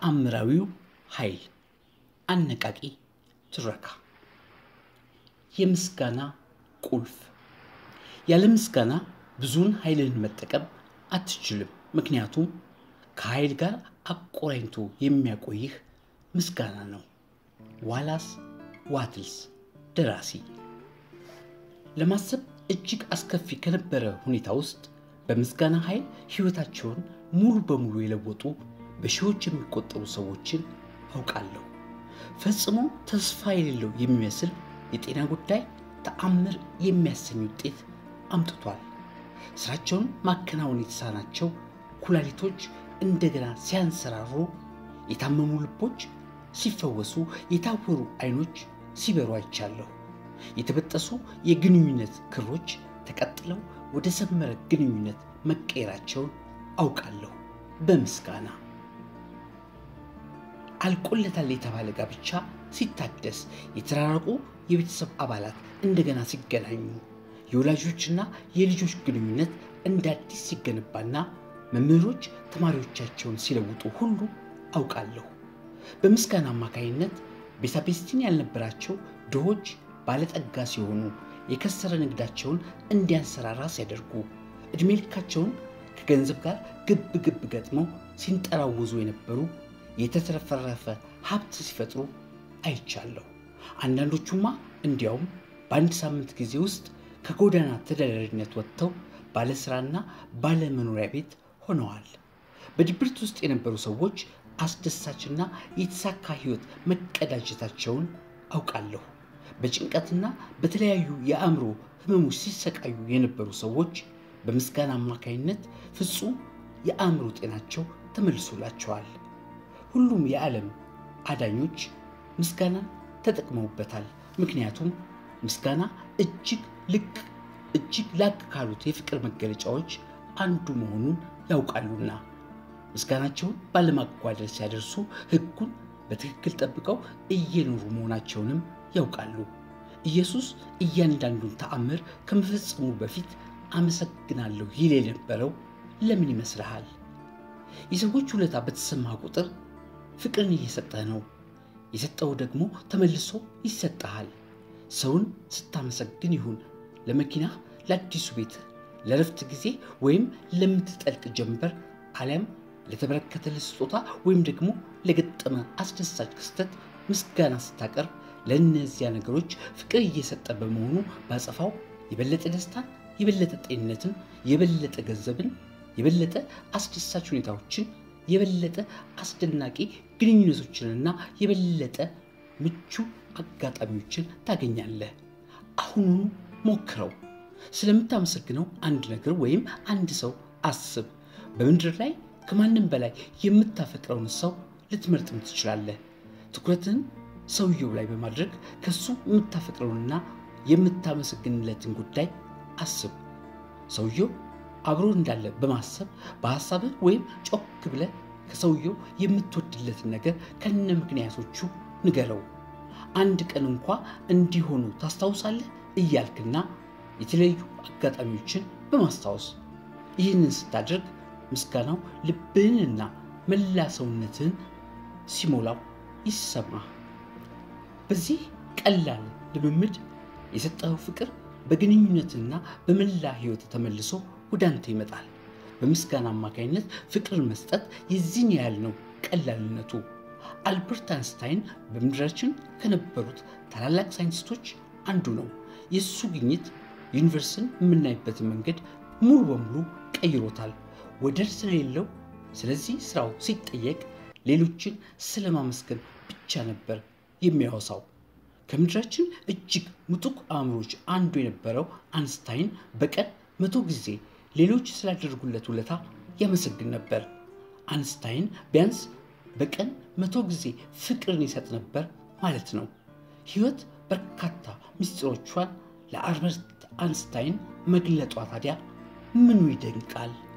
ተአምራዊው ኃይል አነቃቂ ትረካ የምስጋና ቁልፍ ያለ ምስጋና ብዙውን ኃይልን መጠቀም አትችልም። ምክንያቱም ከኃይል ጋር አቆራኝቶ የሚያቆይህ ምስጋና ነው። ዋላስ ዋትልስ ደራሲ ለማሰብ እጅግ አስከፊ ከነበረ ሁኔታ ውስጥ በምስጋና ኃይል ሕይወታቸውን ሙሉ በሙሉ የለወጡ በሺዎች የሚቆጠሩ ሰዎችን አውቃለሁ። ፈጽሞ ተስፋ የሌለው የሚመስል የጤና ጉዳይ ተአምር የሚያሰኝ ውጤት አምጥቷል። ስራቸውን ማከናወን የተሳናቸው ኩላሊቶች እንደገና ሲያንሰራሩ፣ የታመሙ ልቦች ሲፈወሱ፣ የታወሩ አይኖች ሲበሩ አይቻለሁ። የተበጠሱ የግንኙነት ክሮች ተቀጥለው ወደ ሰመረ ግንኙነት መቀየራቸውን አውቃለሁ። በምስጋና አልቆለታል የተባለ ጋብቻ ሲታደስ፣ የተራራቁ የቤተሰብ አባላት እንደገና ሲገናኙ፣ የወላጆችና የልጆች ግንኙነት እንደ አዲስ ሲገነባና መምህሮች ተማሪዎቻቸውን ሲለውጡ ሁሉ አውቃለሁ። በምስጋና አማካይነት ቤሳቤስቲን ያልነበራቸው ድሆች ባለጠጋ ሲሆኑ፣ የከሰረ ንግዳቸውን እንዲያንሰራራ ሲያደርጉ፣ ዕድሜ ልካቸውን ከገንዘብ ጋር ግብ ግብ ገጥመው ሲንጠራወዙ የነበሩ የተትረፈረፈ ሀብት ሲፈጥሩ አይቻለሁ። አንዳንዶቹማ እንዲያውም በአንድ ሳምንት ጊዜ ውስጥ ከጎዳና ተዳዳሪነት ወጥተው ባለስራና ባለመኖሪያ ቤት ሆነዋል። በድብርት ውስጥ የነበሩ ሰዎች አስደሳችና የተሳካ ሕይወት መቀዳጀታቸውን አውቃለሁ። በጭንቀትና በተለያዩ የአእምሮ ህመሞች ሲሰቃዩ የነበሩ ሰዎች በምስጋና አማካይነት ፍጹም የአእምሮ ጤናቸው ተመልሶላቸዋል። ሁሉም የዓለም አዳኞች ምስጋናን ተጠቅመውበታል። ምክንያቱም ምስጋና እጅግ ልቅ እጅግ ላቅ ካሉት የፍቅር መገለጫዎች አንዱ መሆኑን ያውቃሉና ምስጋናቸውን ባለማጓደል ሲያደርሱ ሕጉን በትክክል ጠብቀው እየኖሩ መሆናቸውንም ያውቃሉ። ኢየሱስ እያንዳንዱን ተአምር ከመፈጸሙ በፊት አመሰግናለሁ ይል የነበረው ለምን ይመስልሃል? የሰዎች ውለታ በተሰማ ቁጥር ፍቅርን እየሰጠህ ነው። የሰጠው ደግሞ ተመልሶ ይሰጠሃል። ሰውን ስታመሰግን ይሁን ለመኪናህ፣ ለአዲሱ ቤት፣ ለረፍት ጊዜ ወይም ለምትጠልቅ ጀንበር አሊያም ለተበረከተልህ ስጦታ ወይም ደግሞ ለገጠመ አስደሳች ክስተት ምስጋና ስታቀርብ ለእነዚያ ነገሮች ፍቅር እየሰጠ በመሆኑ ባጸፋው የበለጠ ደስታን፣ የበለጠ ጤንነትን፣ የበለጠ ገንዘብን፣ የበለጠ አስደሳች ሁኔታዎችን፣ የበለጠ አስደናቂ ግንኙነቶችንና የበለጠ ምቹ አጋጣሚዎችን ታገኛለህ። አሁኑኑ ሞክረው። ስለምታመሰግነው አንድ ነገር ወይም አንድ ሰው አስብ። በምድር ላይ ከማንም በላይ የምታፈቅረውን ሰው ልትመርጥም ትችላለህ። ትኩረትን ሰውየው ላይ በማድረግ ከሱ የምታፈቅረውንና የምታመሰግንለትን ጉዳይ አስብ። ሰውየው አብሮ እንዳለ በማሰብ በሐሳብህ ወይም ጮክ ብለህ ከሰውየው የምትወድለትን ነገር ከነ ምክንያቶቹ ንገረው። አንድ ቀን እንኳ እንዲሆኑ ታስታውሳለህ እያልክና የተለያዩ አጋጣሚዎችን በማስታወስ ይህንን ስታደርግ ምስጋናው ልብህንና መላ ሰውነትህን ሲሞላው ይሰማህ። በዚህ ቀላል ልምምድ የሰጠኸው ፍቅር በግንኙነትና በመላ ሕይወት ተመልሶ ወደ አንተ ይመጣል። በምስጋና አማካኝነት ፍቅርን መስጠት የዚህን ያህል ነው ቀላልነቱ። አልበርት አንስታይን በምድራችን ከነበሩት ታላላቅ ሳይንቲስቶች አንዱ ነው። የእሱ ግኝት ዩኒቨርስን የምናይበትን መንገድ ሙሉ በሙሉ ቀይሮታል። ወደር ስለሌለው ስለዚህ ስራው ሲጠየቅ ሌሎችን ስለማመስገን ብቻ ነበር የሚያወሳው። ከምድራችን እጅግ ምጡቅ አእምሮች አንዱ የነበረው አንስታይን በቀን መቶ ጊዜ ሌሎች ስላደረጉለት ውለታ ያመሰግን ነበር። አንስታይን ቢያንስ በቀን መቶ ጊዜ ፍቅርን ይሰጥ ነበር ማለት ነው። ሕይወት በርካታ ምስጢሮቿን ለአልበርት አንስታይን መግለጧ ታዲያ ምኑ ይደንቃል?